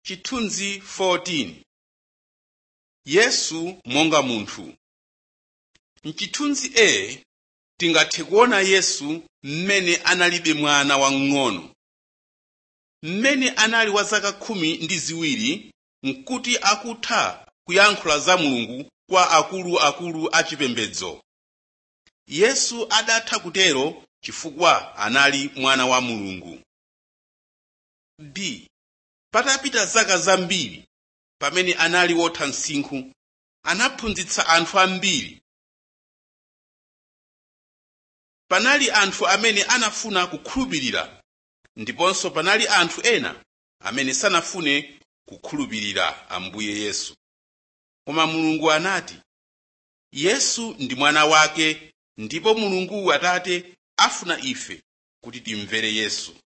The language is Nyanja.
Chithunzi 14 Yesu monga munthu M'chithunzi A tingathe kuona Yesu mmene analibe mwana wamng'ono. Mmene anali wa zaka khumi ndi ziwiri n'kuti akutha kuyankhula za Mulungu kwa akuluakulu achipembedzo. Yesu adatha kutero chifukwa anali mwana wa Mulungu. B. Patapita zaka zambiri pamene anali wotha msinkhu anaphunzitsa anthu ambiri. Panali anthu amene anafuna kukhulupirira ndiponso panali anthu ena amene sanafune kukhulupirira Ambuye Yesu. Koma Mulungu anati, Yesu ndi mwana wake ndipo Mulungu Atate afuna ife kuti timvere Yesu.